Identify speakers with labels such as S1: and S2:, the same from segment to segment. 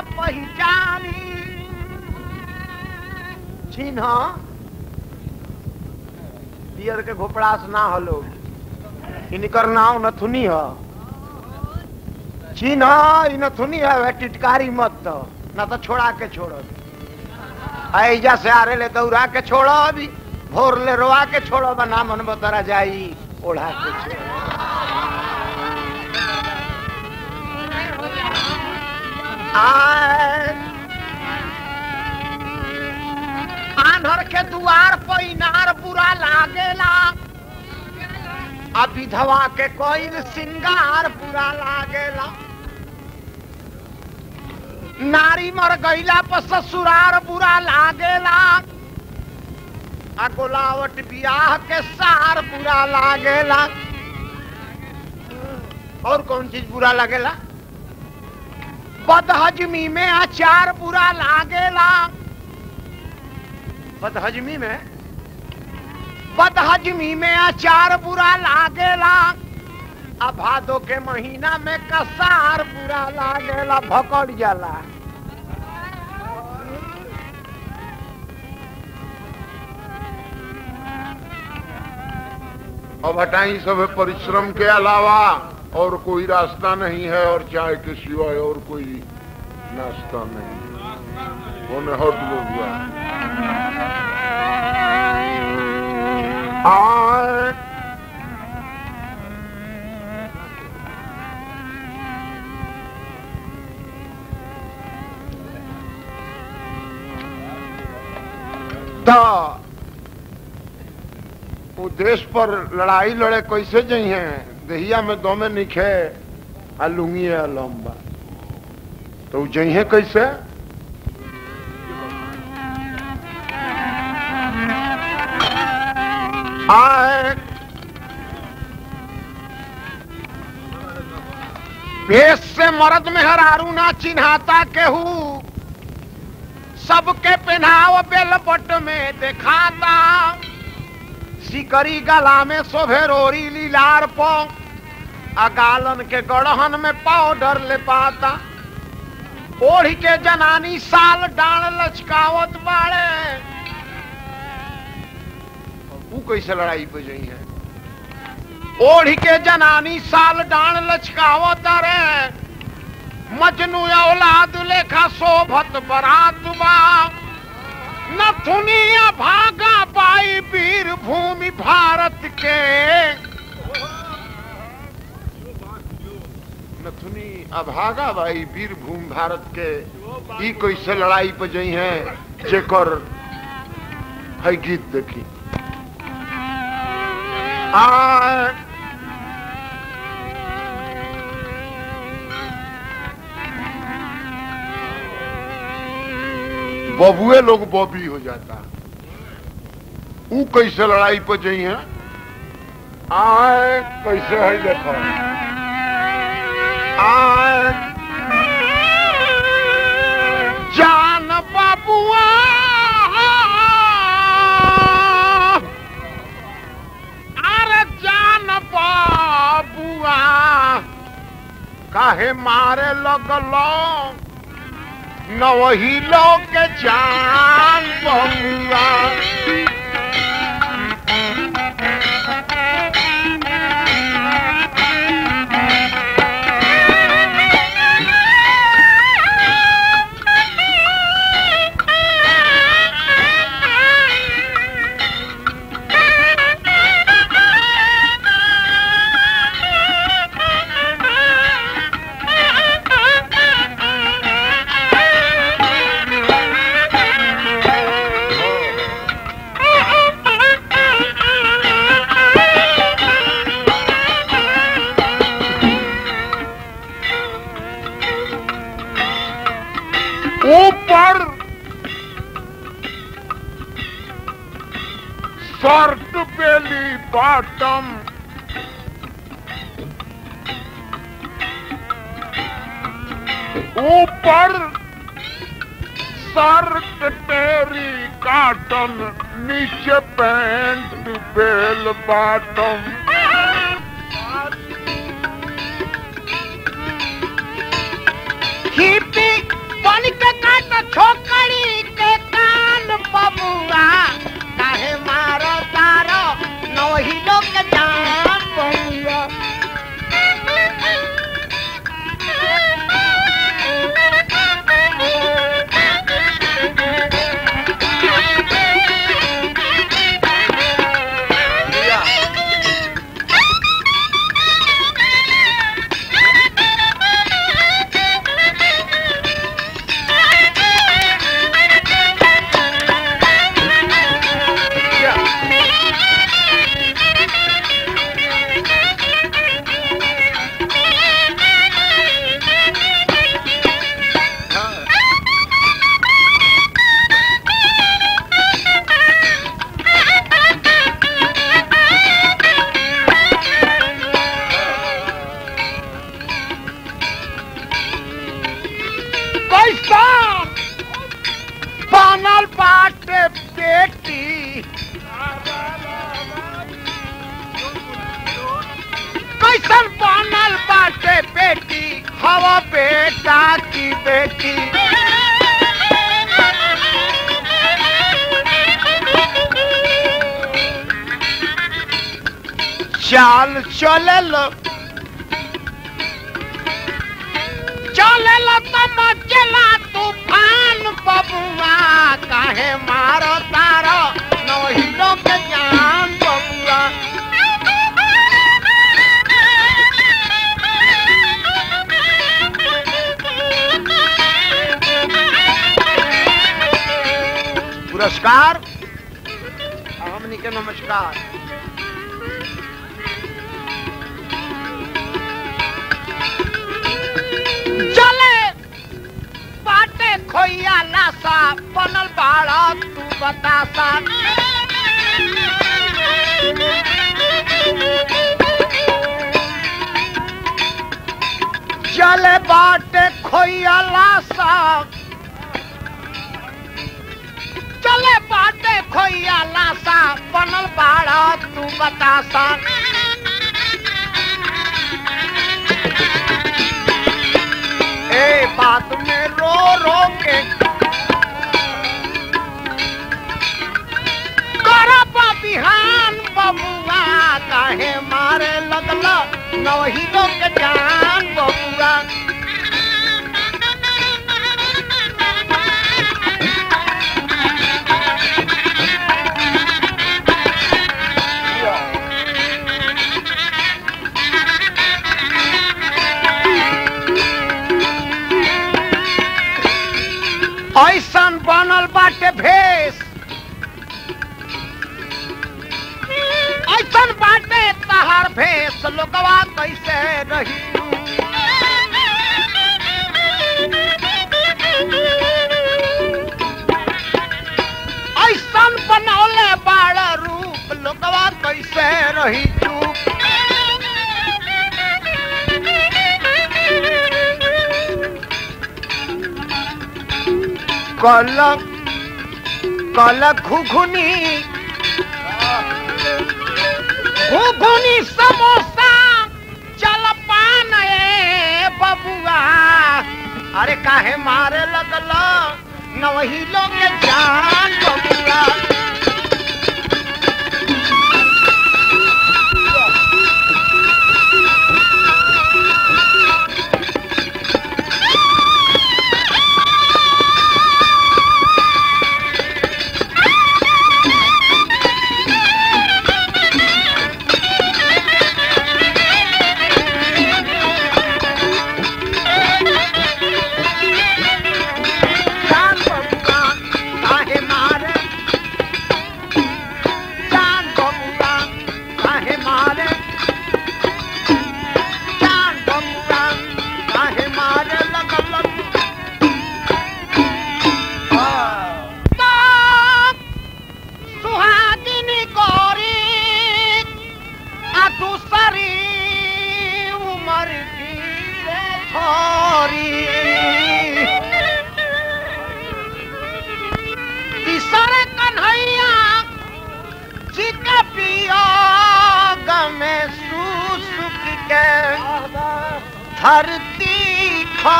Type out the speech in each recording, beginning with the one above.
S1: पहचानी चिन्ह पियर के घोपड़ास ना हलो इनकर नाव नथुनी ह चिन्ह इ नथुनी है वे टिटकारी मत तो ना तो छोड़ा के छोड़ ऐजा से आरे ले दौड़ा के छोड़ अभी भोर ले रोआ के छोड़ो बना मन बतरा जाई ओढ़ा के छोड़ो आए आन्हर के दुआर पर इनार बुरा लागेला आ विधवा के कोई सिंगार बुरा लागेला नारी मर गईला पर ससुरार बुरा लागेला आ गोलावट बियाह के सार बुरा लागेला और कौन चीज बुरा लगेला बदहजमी में अचार बुरा लागेला बदहजमी में बदहजमी में अचार बुरा लागेला आ भादो के महीना में कसार बुरा लागेला भकड़ जाला
S2: अब हटाई सब परिश्रम के अलावा और कोई रास्ता नहीं है और चाय के सिवाय और कोई नाश्ता नहीं उन्हें हट हुआ
S1: और तो
S2: वो देश पर लड़ाई लड़े कैसे जाइ हैं दहिया में दो में निखे आ लुंगी है लंबा तो वो जाइ हैं कैसे
S1: आए भेष से मर्द में हरारू ना चिन्हाता केहू सबके पहनाव बेलपट में दिखाता सिकरी गला में शोभे रोरी लीलार पो अगालन के गढ़हन में पाउडर ले पाता ओढ़ के जनानी साल डाल लचकावत बाड़े
S2: वो कैसे लड़ाई पे जाइ हैं
S1: ओढ़ के जनानी साल डाण लचकावत रे मजनू औलाद लेखा शोभत बरात बा नथुनिया भागा पाई वीर भूमि भारत के
S2: नथुनी अभागा भाई वीर भूमि भारत के ई कैसे लड़ाई पे जाइ हैं जेकर है गीत देखी
S1: आ
S2: बबुए लोग बॉबी हो जाता ऊ कैसे लड़ाई पे जाइ हैं आए कैसे है देखो
S1: आए जान बाबुआ अरे जान बाबुआ काहे मारे लगलो न वही लोग के जान बबुआ ऊपर शर्ट बेली बॉटम ऊपर शर्ट पेरी काटन नीचे पैंट बेल बॉटम हिपी बन ऐसा बनल बाटे बेटी कैसन बनल बाटे बेटी हवा बेटा की बेटी चाल चलल चलल तम चला तूफान बबुआ काहे मारो तारो नहिलो के जान बबुआ पुरस्कार हमनी के नमस्कार चले बाटे खोइया लासा बनल बाड़ा तू बतासा चले बाटे खोइया लासा चले बाटे खोइया लासा बनल बाड़ा तू बतासा ए बात में रो रो के करब बिहान बबुआ काहे मारे लगल नही लोग जान बबुआ ऐसन बनल बाटे भेष ऐसन बाटे तहार भेष लोकवा कैसे रही ऐसन बनौले बाड़ रूप लोकवा कैसे रही चूप कल कल घुघुनी घुघुनी समोसा चल पान ए बबुआ अरे काहे मारे लगल न वही लोग जान बबुआ जान बबुआ काहे मारे जान बबुआ काहे मारे जान बबुआ काहे मारे लगल सुहागिनी गौरी आ दूसरी उमर की रे छोरी तीसरे कन्हैया जी का पिया गमे सुसुक के धरती खा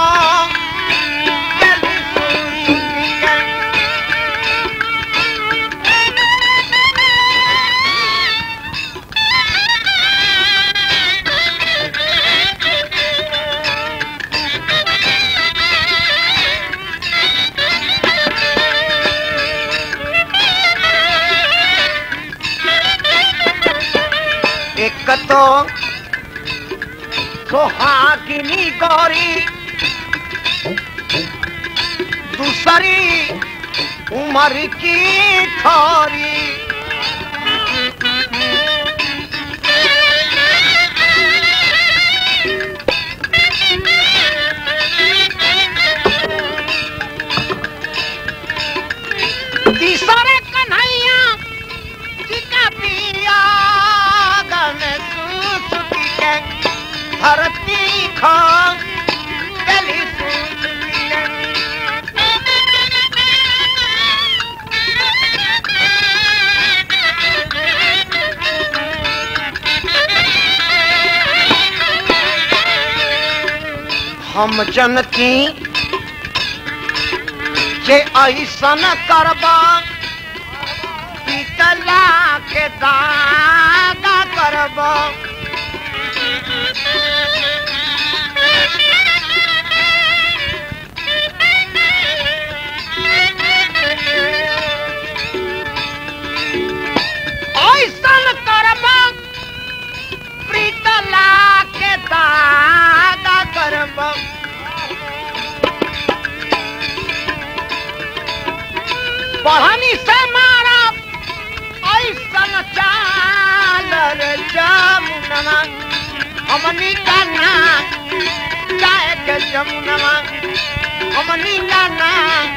S1: एक तो सुहागिनी गौरी दूसरी उमर की थोरी तीसरे कन्हैया जी का पिया गमे सुसुकी के धरती खां गली सुसुकी के हम जनती जे ऐसन करबा पीतला के दागा करबा ऐसन करबा प्रीतला के दागा करबा बढ़नी से मारा ऐसन चाल रे जमुनवा हमनी का ना जाए के जमुनवा हमनी का ना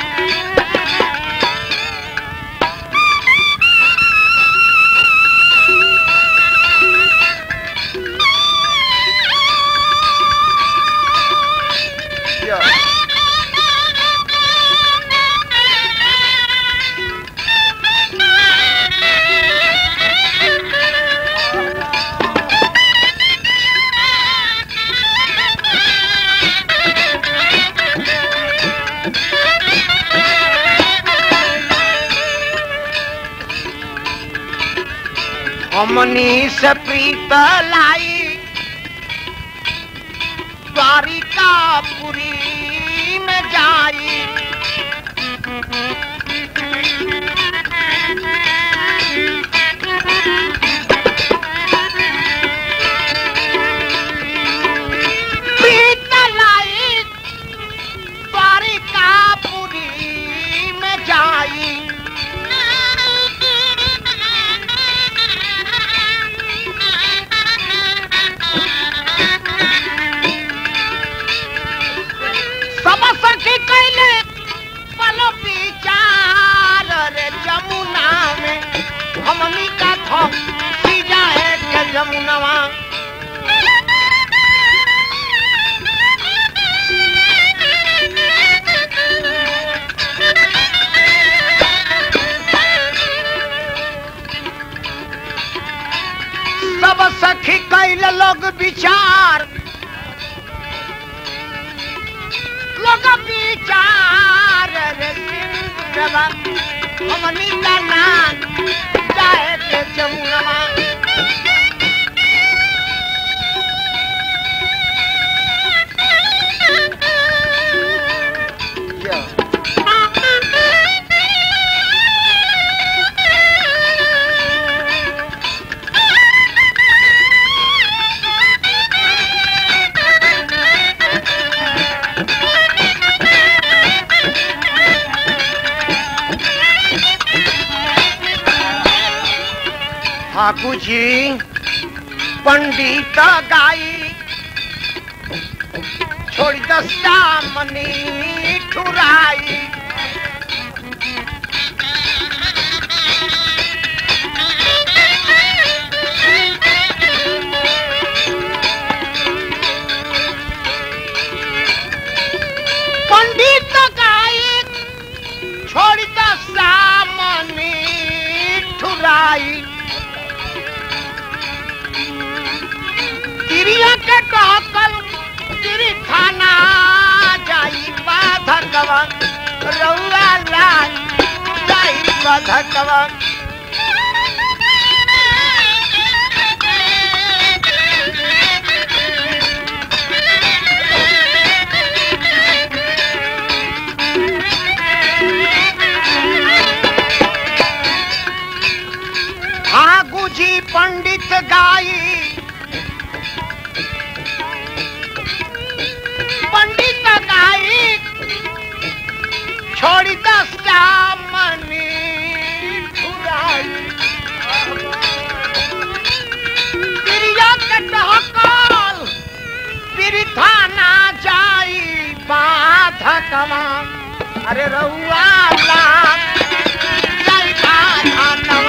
S1: हमनी से प्रीत लाई द्वारिका पुरी में जाई प्रीत लाई द्वारिका पुरी में जाई सब सखी कैले पलो विचार रे जमुना में हमनी का थो सीजा है के जमुनवा सब सखी कैले लोग विचार लोग विचार रे सिंधवा हमनी का नाम जाए के जमुनवा ठाकुर जी पंडित गाई छोड़ दस्ता मनी ठुराई पंडित गाई छोड़ दस्ता मनी ठुराई तिरिया के कहकल तिरी खाना जाई बाधकवा रउआ लाल जाई बाधकवा ठाकुर जी पंडित गाई पंडित गाई छोड़ी दस्ता मनी ठुराई प्रिया के डहकल पिरिथाना जाई बाधकवा अरे रउआ लाग जाई बाधकवा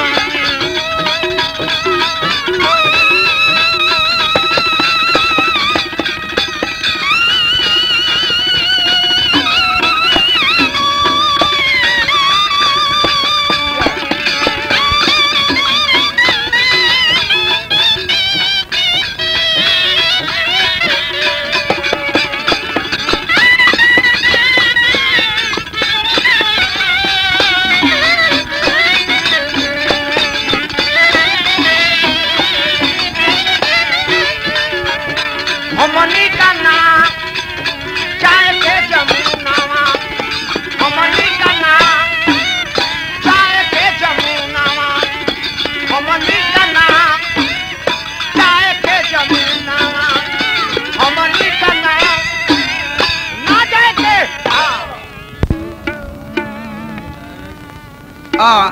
S3: आ,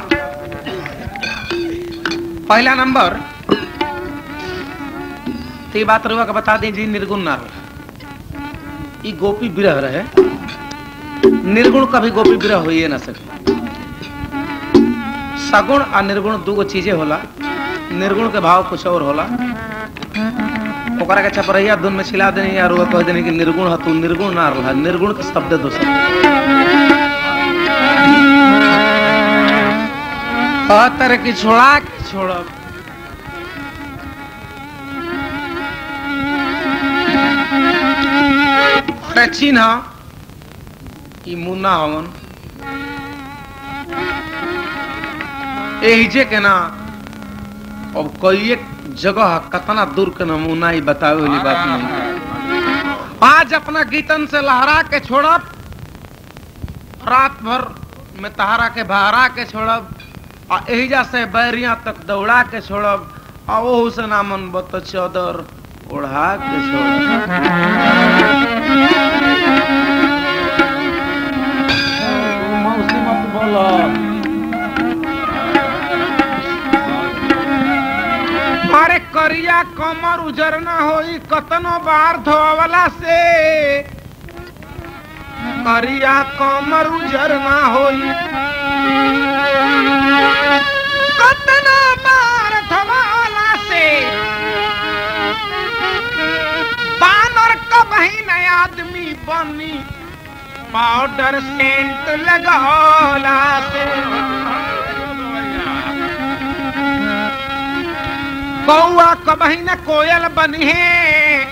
S3: पहला नंबर तो ये बात रुआ के बता दें जी निर्गुण ना रहा ई गोपी विरह रहे निर्गुण कभी गोपी विरह हो ना सके सगुण और निर्गुण दू गो चीजें होला निर्गुण के भाव कुछ और होला ओकरा के छपरैया धुन में छिला देनी या रुआ कह देनी कि निर्गुण है तू निर्गुण ना रहा निर्गुण के शब्द दोसर कहतर की छोड़ा के छोड़ब अरे चिन्ह ई मुन्ना हवन एहिजे के ना अब कई जगह कतना दूर के नमूना ही बतावे वाली बात नहीं आज अपना गीतन से लहरा के छोड़ब रात भर में तहारा के बहरा के छोड़ब आ एहिजा से बैरिया तक दौड़ा के छोड़ब आ ओहू से नामन बत चौदर ओढ़ा के छोड़ब मौसी मत बोलो अरे करिया कमर उजर ना होई कतनो बार धोवला से करिया कमर उजर ना होई कतनो बार धोवला से बानर कबही न आदमी बनी पाउडर सेंट लगौला से कौआ कबही न कोयल बनी है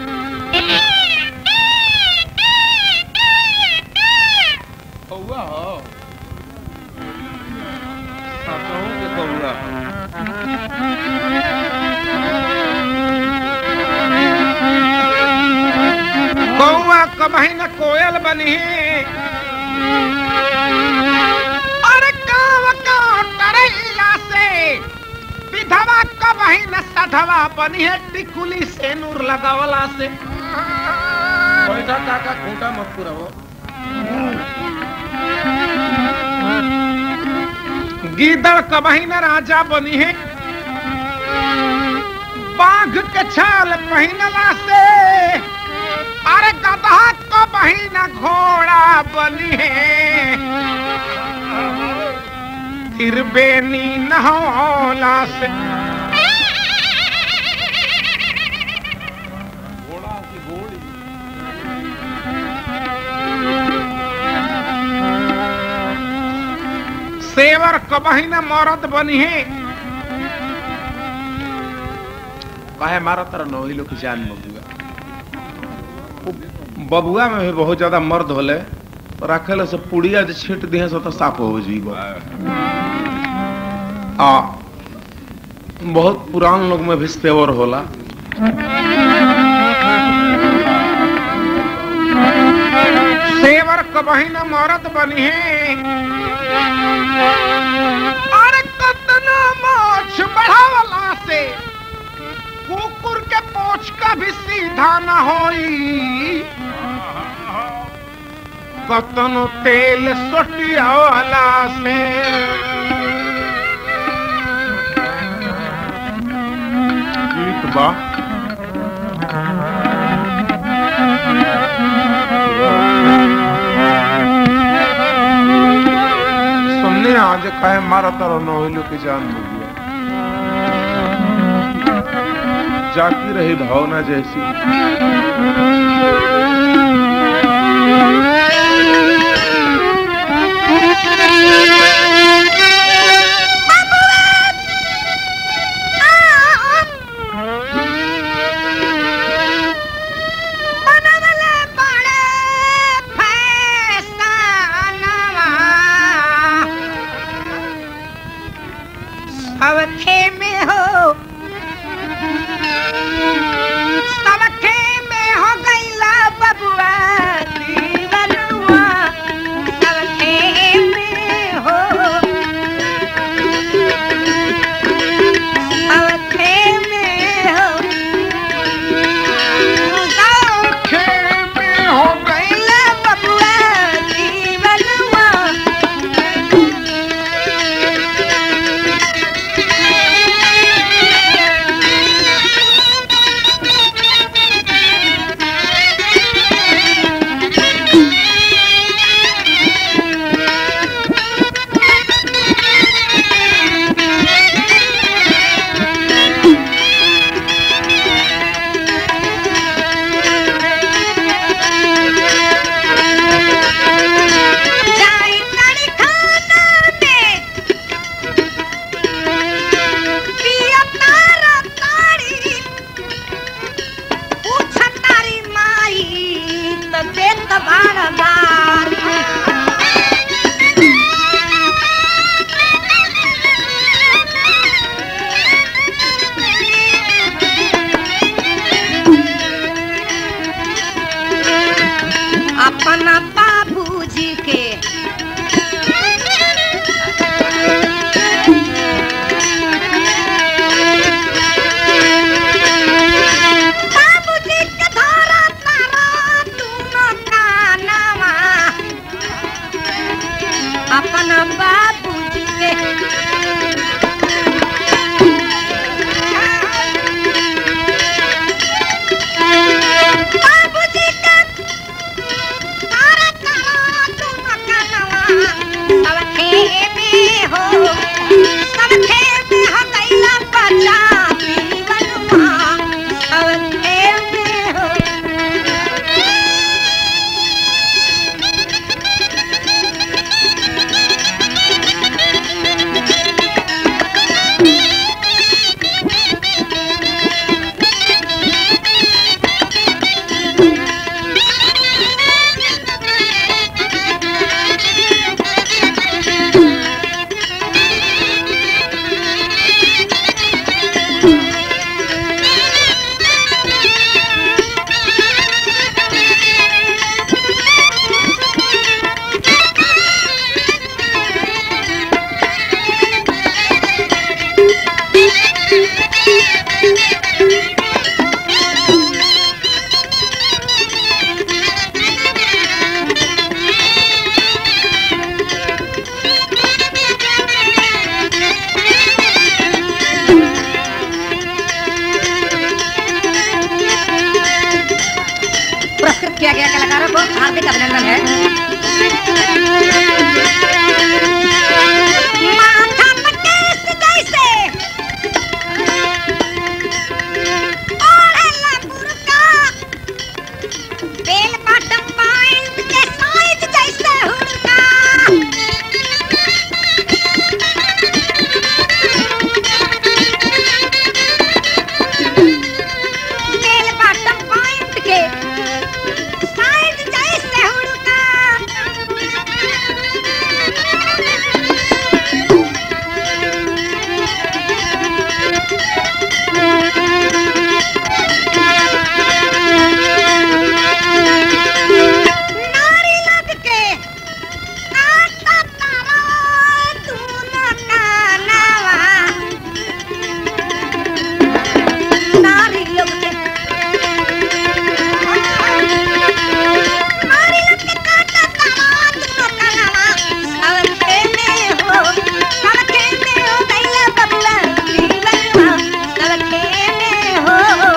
S3: कौआ हो कहूँ के कौआ हो कौआ कबही न कोयल बनी है अरे काव काव टरैला से विधवा कबही न सधवा बनी है टिकुली से नूर लगावला से बैठा काका खूंटा मत पुरवो गीदड़ कबही न राजा बनी है बाघ के छाल पहनला से अरे गधा कबही न घोड़ा बनी है फिर बेनी न होला से घोड़ा की घोड़ी सेवर कबही न मरद बनी है कहे मारा तरह नही लोग जान बबुआ उ बबुआ में भी बहुत ज्यादा मर्द होले रखेले से पुड़िया जे छीट दिहे से तो साफ हो जीव आ बहुत पुरान लोग में भी सेवर होला सेवर कबही न मरद बनी है अरे कतना मोछ बढ़ावला से कुकुर के पोछ का भी सीधा न होई कतनो तेल सोटियावला से गीत बा सुनने आज कहे मारा तारा नोहिलो की जान बुझिया जाती रही भावना जैसी
S4: बनवले बड़े फैसनवा सबके में हो सबके में हो गईला बबुआ दीवाना अपना बाबूजी के बाबूजी का तारा तारा तुम कनवा सब खेमे हो सब खेमे हो कैला बच्चा पीवनवा सब खेमे हो पुरस्कृत किया गया कलाकारों को हार्दिक अभिनंदन है माथा पटेस जैसे ओढ़ला बुरका, बेल बॉटम पैंट के साइज जैसे हुड़का। बेल बॉटम पैंट के साइज जैसे हुड़का। नारी लग के काटा तारा दूनो कानवा। नारी लग के नारी लग के काटा तारा दूनो कानवा। सब खेमे हो, सब खेमे हो, दैया बबुआ जीवनवा। सब खेमे हो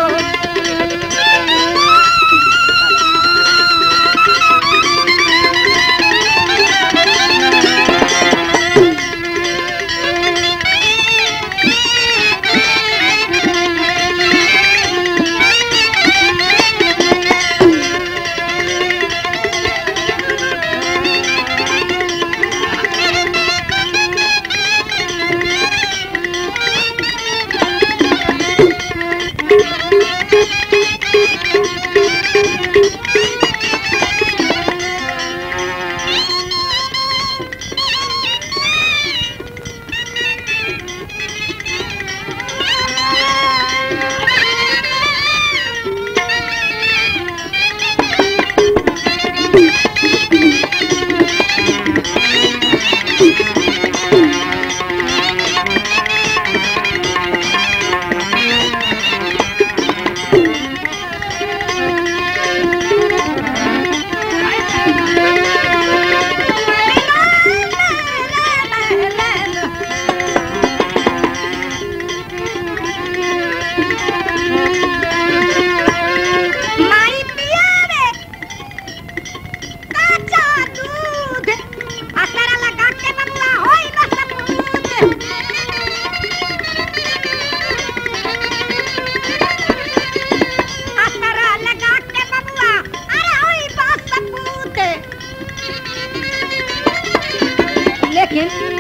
S4: माई पियावे काचा दूध असरा लगा के बबुआ होई बस पूत असरा लगा के बबुआ अरे होई बस पूत लेकिन